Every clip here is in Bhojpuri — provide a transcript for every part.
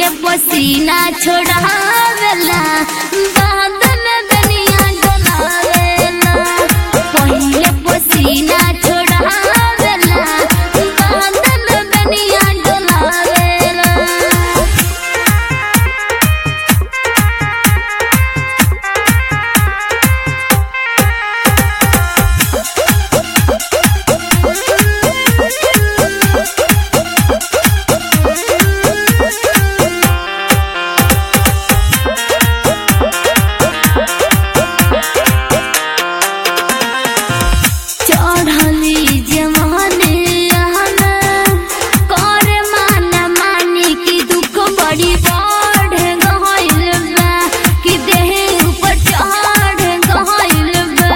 पहिले पसीना छोड़ावेला बाद में दुनिया डोलावेला पहिले पसीना छोड़ावेला बाद में दुनिया डोलावेला चढ़ली जवानी कर मान मानी की दुख बड़ी बढ़ गइल बा कि देह ऊपर चढ़ गइल बा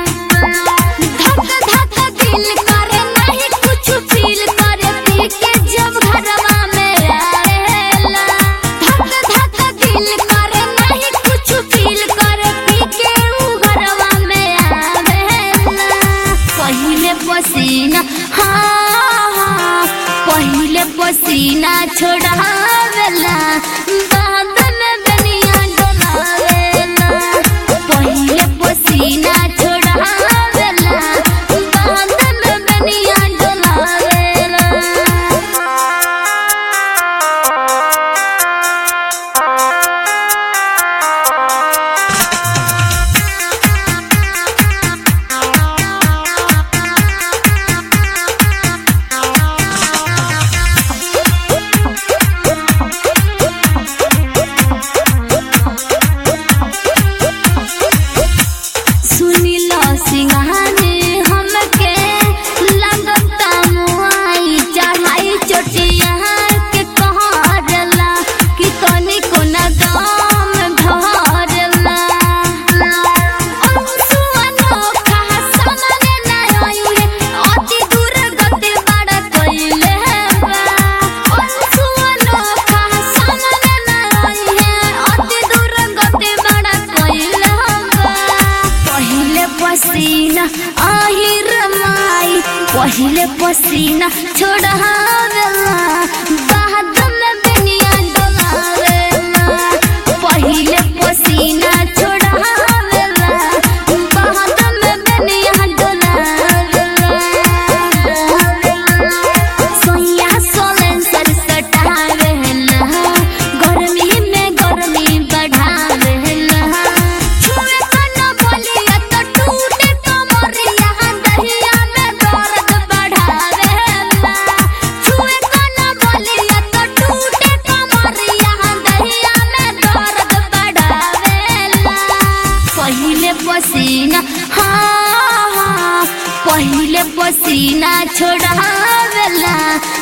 धक धक दिल करे नहीं कुछ फील करे पी के जब घरवा में आएला धक धक दिल करे नहीं कुछ फील करे पी के ऊ घरवा में आवेला पहिले पसीना हाँ हाँ पहिले पसीना छोड़ावेला बाद में दुनिया डोलावेला पहिले पसीना छोड़ावेला बाद में दुनिया डोलावेला सुनिला सिंहाने हमके लगता मुआई चढ़ाई चोटिया के कहरला कि तनी को न दाम भरला अंसुआ नोखा सामने ना आइले अति दूर गति बड़ा कइले बा अंसुआ नोखा सामने ना आइले अति दूर गति बड़ा कइले बा पहिले पसीना आहिर माई पहिले पसीना छोड़ावेला बाद में दुनिया डोलावेला पहिले पसीना छोड़ावेला बाद में दुनिया डोलावेला सोया सोलन सर सटावेला गर्मी में गर्मी बढ़ावेला छुए कना बोलिया तो टूटे कमरिया दहिया में दर्द बढ़ावेला छुए कना बोलिया तो टूटे कमरिया दहिया में दर्द बढ़ावेला पहिले पसीना हाँ हाँ पहिले पसीना छोड़ावेला